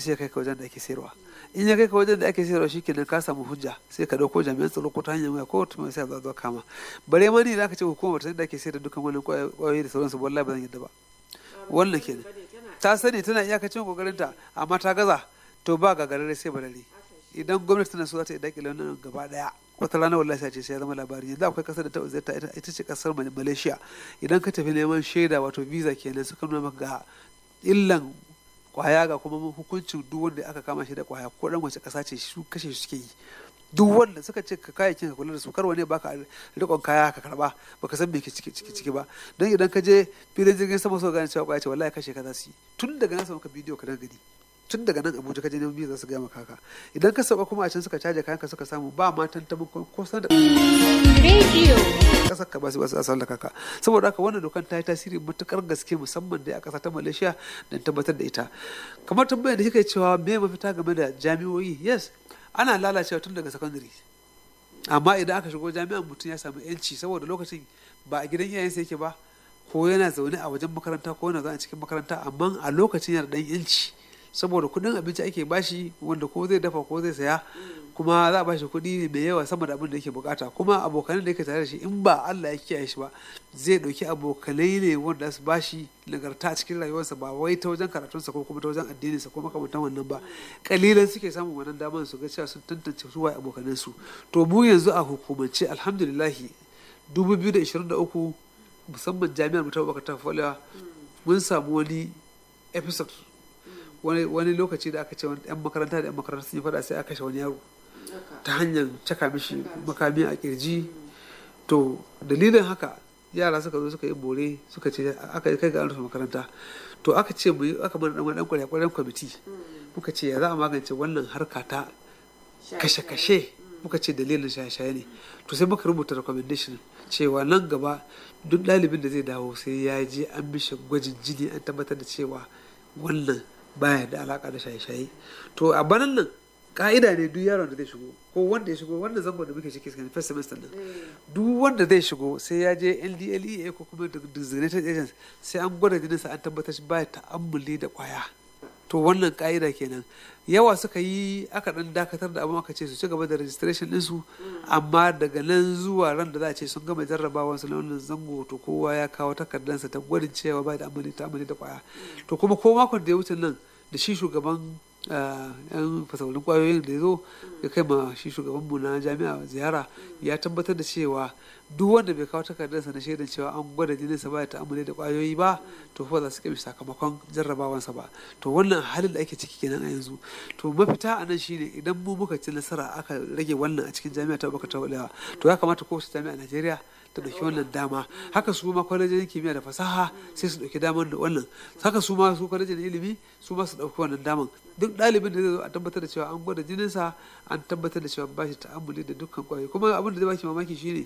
sai kai ka wajen da ake sayarwa in ya kai ka wajen da ake sayarwa shikenan ka samu hujja sai ka dauko jami'an tsaro ko ta hanyar waya ko ta mai sai a zo kama bare ma ni da aka ce hukumar ta da ake sayar da dukkan wannan kwayoyi da sauransu wallahi ba zan yadda ba wannan kenan ta sani tana iyakacin kokarinta amma ta gaza to ba gagarare sai barare idan gwamnati tana so za ta yi dakile wannan gaba daya wata rana wallahi sai ce sai ya zama labari yanzu akwai kasar da ta uzurta ita ce kasar malaysia idan ka tafi neman shaida wato visa kenan suka nuna maka ga illan kwaya ga kuma hukuncin duk wanda aka kama shi da kwaya ko dan wace kasa ce su kashe shi suke yi duk wanda suka ce ka kayayyakin ka kula da su kar wani baka rikon kaya ka karba baka san me ke ciki ciki ciki ba don idan ka je filin jirgin sama so gane cewa kwaya ce wallahi kashe ka za su yi tun daga nan maka bidiyo ka dan gani tun daga nan abuja ka je neman biyu za su gaya maka haka idan ka sauka kuma a can suka caje kayan ka suka samu ba ma tantamin ko san da Radio. kasar ka ba su ba su asal da kaka saboda haka wannan dokan ta yi tasiri matukar gaske musamman da a kasa ta malaysia don tabbatar da ita kamar tambayar da kika cewa me mafita game da jami'o'i yes ana lalacewa tun daga secondary amma idan aka shigo jami'an mutum ya samu yanci saboda lokacin ba a gidan iyayensa yake ba ko yana zaune a wajen makaranta ko yana zaune a cikin makaranta amma a lokacin yana dan yanci saboda kudin abinci ake bashi wanda ko zai dafa ko zai saya kuma za a bashi kuɗi mai yawa sama da abin da yake bukata kuma abokanan da yake tare da shi in ba Allah ya kiyaye shi ba zai ɗauki abokanai ne wanda su bashi nagarta a cikin rayuwarsa ba wai ta wajen karatunsa ko kuma ta wajen addininsa ko makamantan wannan ba kalilan suke samun wannan damar su ga cewa sun tantance su waye abokanan su to mu yanzu a hukumance alhamdulillahi 2023 musamman jami'ar mu ta Abubakar Tafawa mun samu wani episode wani wani lokaci da aka ce wani yan makaranta da yan makaranta sun yi fada sai aka kashe wani yaro ta hanyar caka mishi makami a kirji to dalilin haka yara suka zo suka yi bore suka ce aka yi kai ga an rufe makaranta to aka ce mu yi aka mana dan wani kwarekwaren kwamiti muka ce ya za a magance wannan harka ta kashe-kashe muka ce dalilin shaye-shaye ne to sai muka rubuta recommendation cewa nan gaba duk ɗalibin da zai dawo sai ya je an mishi gwajin jini an tabbatar da cewa wannan baya da alaka da shaye-shaye to a banan nan ka'ida ne duk yaron da zai shigo ko wanda ya shigo wanda zangon da muke ciki cikin first semester nan duk wanda zai shigo sai ya je LDLEA ko kuma designated agents sai an gwada jininsa an tabbatar shi baya ta'ammuli da kwaya to wannan ka'ida kenan yawa suka yi aka dan dakatar da abin aka ce su ci gaba da registration ɗinsu amma daga nan zuwa ran da za a ce sun gama jarrabawa su na wannan zango to kowa ya kawo takardansa ta gwadin cewa ba da amali ta amali da kwaya to kuma ko makon da ya wuce nan da shi shugaban yan fasaulin kwayoyin da ya zo ya kai ma shi shugabanmu na jami'a ziyara ya tabbatar da cewa duk wanda bai kawo takardarsa na shaidan cewa an gwada jininsa ba ya ta'amuli da kwayoyi ba to fa za su kai sakamakon jarrabawansa ba to wannan halin da ake ciki kenan a yanzu to mafita a nan shine idan mu muka ci nasara aka rage wannan a cikin jami'a ta baka ta to ya kamata kowace jami'a a Najeriya ta ɗauki wannan dama haka su ma kwalejin kimiyya da fasaha sai su ɗauki damar da wannan haka su ma su kwalejin ilimi su ma su ɗauki wannan daman duk ɗalibin da zai zo a tabbatar da cewa an gwada jininsa an tabbatar da cewa ba shi ta'ammuli da dukkan kwayoyi kuma abin da zai baki mamaki shine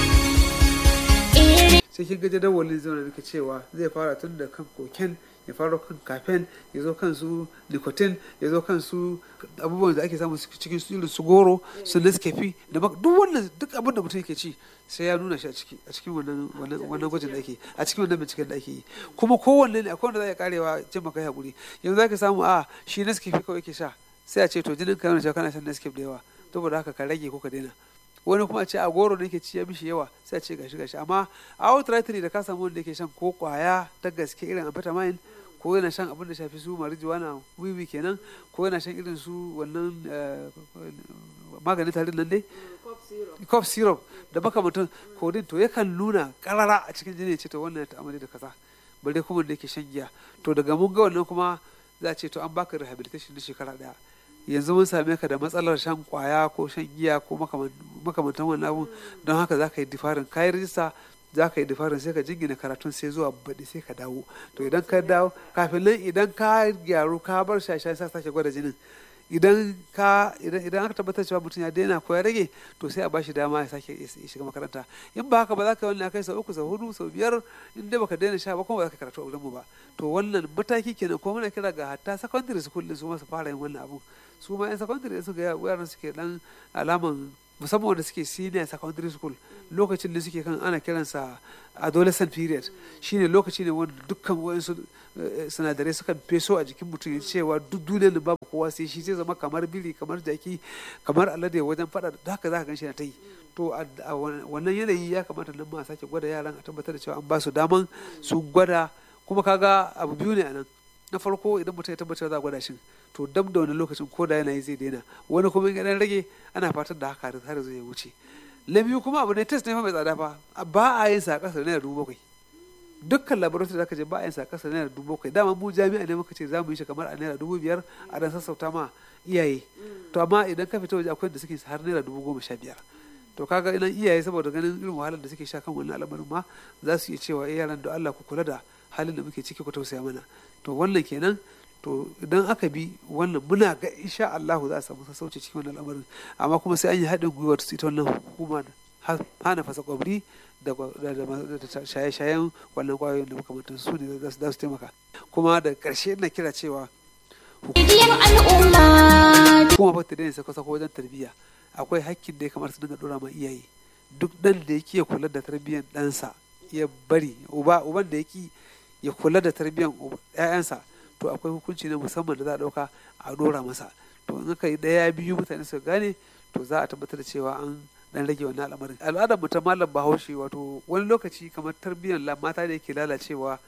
sai kin ga jadawalin zaune muke cewa zai fara tun da kan koken ya fara kan kafen ya zo kan su nicotine ya zo kan su abubuwan da ake samu cikin su irin su goro su nescafe da duk wannan duk abin da mutum yake ci sai ya nuna shi a ciki a cikin wannan wannan gwajin da ake a cikin wannan binciken da ake yi kuma kowanne ne akwai wanda za ya karewa jin maka hakuri yanzu za ka samu a shi nescafe kawai yake sha sai a ce to jinin ka yana cewa kana shan nescafe da yawa saboda haka ka rage ko ka daina wani kuma ce a goro ne ke ci ya mishi yawa sai a ce gashi gashi amma a outrightly da ka samu wanda yake shan ko kwaya ta gaske irin amphetamine ko yana shan abin da shafi su marijuana wiwi kenan ko yana shan irin su wannan maganin tarin nan dai cough syrup da makamantan kodin to yakan nuna karara a cikin jini ce to wannan ta amali da kaza bare kuma da yake shan giya to daga mun ga wannan kuma za a ce to an baka rehabilitation na shekara daya yanzu mun same ka da matsalar shan kwaya ko shan giya ko makamantan wannan abun don haka za ka yi difarin kayan rijista za ka yi difarin sai ka jingina karatun sai zuwa baɗi sai ka dawo to idan ka dawo kafin nan idan ka gyaru ka bar shasha sai sake gwada jinin idan ka idan idan aka tabbatar cewa mutum ya daina ko ya rage to sai a bashi dama ya sake shiga makaranta in ba haka ba za ka yi wannan kai sau uku sau hudu sau biyar in dai baka daina sha ba kuma ba za ka karatu a wurin mu ba to wannan mataki kenan ko muna kira ga hatta secondary school din su ma su fara yin wannan abu su ma yan secondary su ga yaran suke dan alaman musamman wanda suke senior secondary school lokacin da suke kan ana kiransa adolescent period shine lokaci ne wanda dukkan wayansu sinadarai suka feso a jikin mutum ya cewa duk duniyar da babu kowa sai shi zai zama kamar biri kamar jaki kamar alade wajen fada da haka za ka ganshi na ta yi to a wannan yanayi ya kamata nan ma sake gwada yaran a tabbatar da cewa an ba su daman su gwada kuma kaga abu biyu ne a nan na farko idan mutum ya tabbatar za a gwada shi to dab da wani lokacin ko da yanayi zai daina wani kuma in dan rage ana fatan da haka har zai wuce na biyu kuma abu ne test ne fa mai tsada fa ba a yin sa a kasar naira dubu bakwai dukkan laboratory da aka je ba a yin sa a kasar naira dubu bakwai dama mu jami'a ne muka ce za mu yi shi kamar a naira dubu biyar a dan sassauta ma iyaye to amma idan ka fita waje akwai da suke har naira dubu goma sha biyar to kaga idan iyaye saboda ganin irin wahalar da suke sha kan wannan al'amarin ma za su iya cewa yaran da Allah ku kula da halin da muke ciki ku tausaya mana to wannan kenan to idan aka bi wannan muna ga insha Allah za a samu sassauci cikin wannan al'amarin amma kuma sai an yi haɗin gwiwa ta ita wannan hukuma hana fasa kwabri da shaye-shayen wannan kwayoyin da makamantan su ne za su taimaka kuma da ƙarshe ina kira cewa hukuma ba ta daina sako-sako wajen tarbiyya akwai hakkin da ya kamata su dinga dora ma iyaye duk dan da yake kula da tarbiyyar ɗansa ya bari uba uban da yake ya kula da tarbiyyar ƴaƴansa to akwai hukunci na musamman da za a ɗauka a dora masa to in aka yi ɗaya biyu mutane su gane to za a tabbatar da cewa an dan rage wannan al'amarin al'adar mu ta malam bahaushe wato wani lokaci kamar tarbiyyar mata da yake lalacewa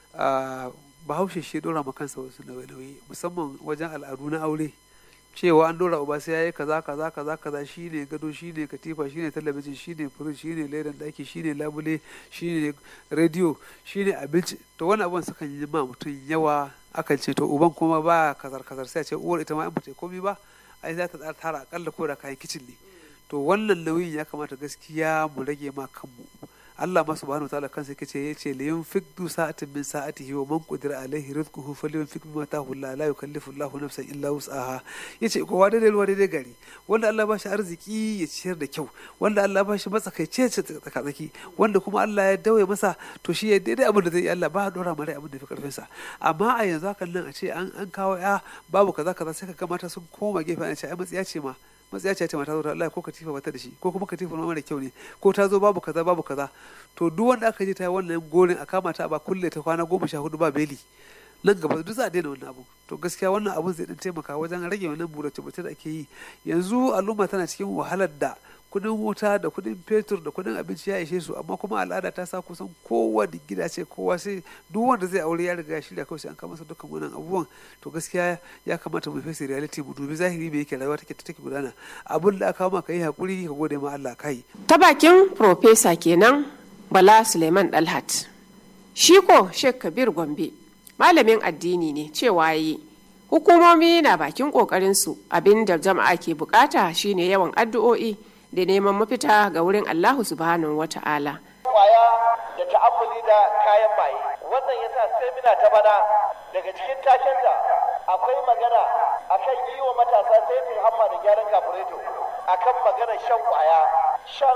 bahaushe shi dora ma kansa wasu nauye-nauye musamman wajen al'adu na aure cewa an dora uba sai yayi kaza kaza kaza kaza shine gado shine katifa shine talabijin shine firij shine ledan daki shine labule shine rediyo shine abinci to wani abun sukan yi ma mutum yawa akan ce to uban kuma ba kazar kazar sai a ce uwar ita ma in bata komai ba ai za ta tara akalla ko da kayan kicin ne to wannan nauyin ya kamata gaskiya mu rage ma kanmu Allah ma subhanahu wa ta'ala kansa yake ce yace li yunfik du sa'atin min sa'atihi wa man qadira alaihi rizquhu falyunfik mimma atahu Allah la yukallifu Allahu nafsan illa wus'aha yace kowa daidai ruwa daidai gari wanda Allah ba shi arziki ya ciyar da kyau wanda Allah ba shi matsakaice ce tsakatsaki wanda kuma Allah ya dawaye masa to shi ya daidai abin da zai yi Allah ba dora mara abin da fi karfin sa amma a yanzu hakan nan a ce an kawo ya babu kaza kaza sai ka ga mata sun koma gefe ana ce ai matsiya ce ma matsaya ce mata zo ta Allah ko katifa bata da shi ko kuma katifa ma mara kyau ne ko ta zo babu kaza babu kaza to duk wanda aka je ta yi wannan gorin a kama ta ba kulle ta kwana goma sha hudu ba beli nan gaba duk za a daina wannan abu to gaskiya wannan abun zai dan taimaka wajen rage wannan burace burace da ake yi yanzu al'umma tana cikin wahalar da kudin wuta da kudin fetur da kudin abinci ya ishe su amma kuma al'ada ta sa kusan kowa da gida ce kowa sai duk wanda zai aure ya riga ya shirya kawai sai an kama masa dukkan wannan abubuwan to gaskiya ya kamata mu face reality mu dubi zahiri me yake rayuwa take take gudana abun da aka maka yi hakuri ka gode ma Allah kai ta bakin professor kenan Bala Suleiman Dalhat shi ko Sheikh Kabir Gombe malamin addini ne cewa yi hukumomi na bakin kokarin su abin da jama'a ke bukata shine yawan addu'o'i da neman mafita ga wurin Allahu subhanahu wa ta'ala. Kwaya da ta'ammuli da kayan maye. Wannan ya sa semina ta bana daga cikin tashenta akwai magana akan yi wa matasa saitin hamma da gyaran kafureto akan magana shan kwaya. Shan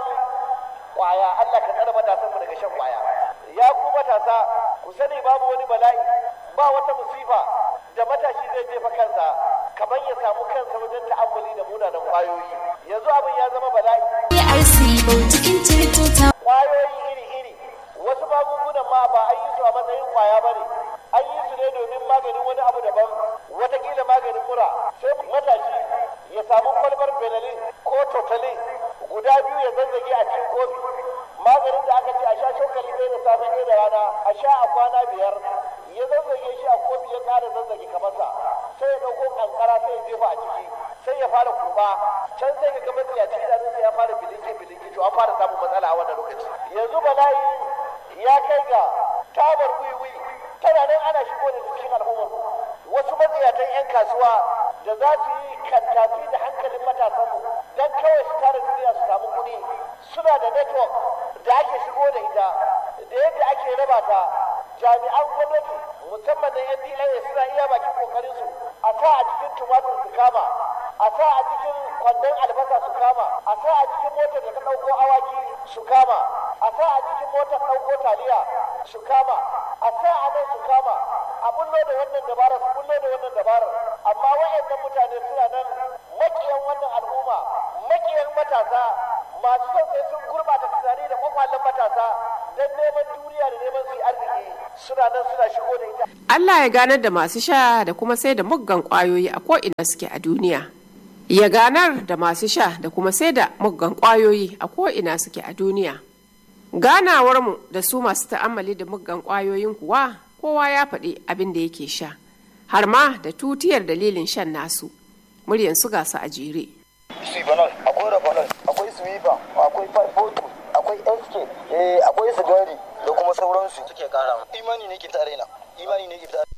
kwaya Allah ka tsara matasanmu daga shan kwaya. Ya ku matasa ku sani babu wani bala'i ba wata musifa da matashi zai jefa kansa kamar ya samu kansa wajen ta'ammuli da munanan kwayoyi. Yanzu abin ya zama bala'i. Kwayoyi iri-iri wasu magungunan ma ba an yi su a matsayin kwaya ba ne. An yi su ne domin maganin wani abu daban watakila maganin mura sai matashi ya samu kwalbar benelin ko totalin guda biyu ya zazzage a cikin kofi maganin da aka ce a sha cokali ɗaya da safe ɗaya da rana a sha a kwana biyar ya zazzage shi a kofi ya ƙara zazzage kamarsa sai ya ɗauko kankara sai ya jefa a ciki sai ya fara kurba can sai ka ga matsiyaci idanunsa ya fara bilinki bilinki to an fara samun matsala a wannan lokaci yanzu bala'i ya kai ga tabar wiwi tana nan ana shigo da cikin al'ummar wasu matsiyatan 'yan kasuwa da za su yi kantafi da hankalin matasanmu don kawai su tara duniya su samu kuɗi suna da network da ake shigo da ita da yadda ake raba ta jami'an gwamnati musamman na yan DLA suna iya bakin kokarin su a sa a cikin tumatur su kama a sa a cikin kwandon albasa su kama a sa a cikin motar da ta ɗauko awaki su kama a sa a cikin motar ɗauko taliya su kama a sa a nan su kama a bullo da wannan dabarar su bullo da wannan dabarar amma wayannan mutane suna nan makiyan wannan al'umma makiyan matasa masu son sai sun gurbata tunani da kwakwalen matasa don neman duniya da neman su yi arziki suna nan suna shigo da ita Allah ya ganar da masu sha da kuma sai da muggan kwayoyi a ko'ina suke a duniya. Ya ganar da masu sha da kuma sai da muggan kwayoyi a ko'ina suke a duniya. Ganawarmu da su masu ta'ammali da muggan kwayoyin kuwa kowa ya faɗi abin da yake sha, har ma da tutiyar dalilin shan nasu. Muryan su gasa a jere. Sibanol, akwai Rabanol, akwai Swiba, akwai Five akwai SK, eh, akwai Sigari da kuma sauransu suke kara. Imani ne ke fita raina, imani ne ke fita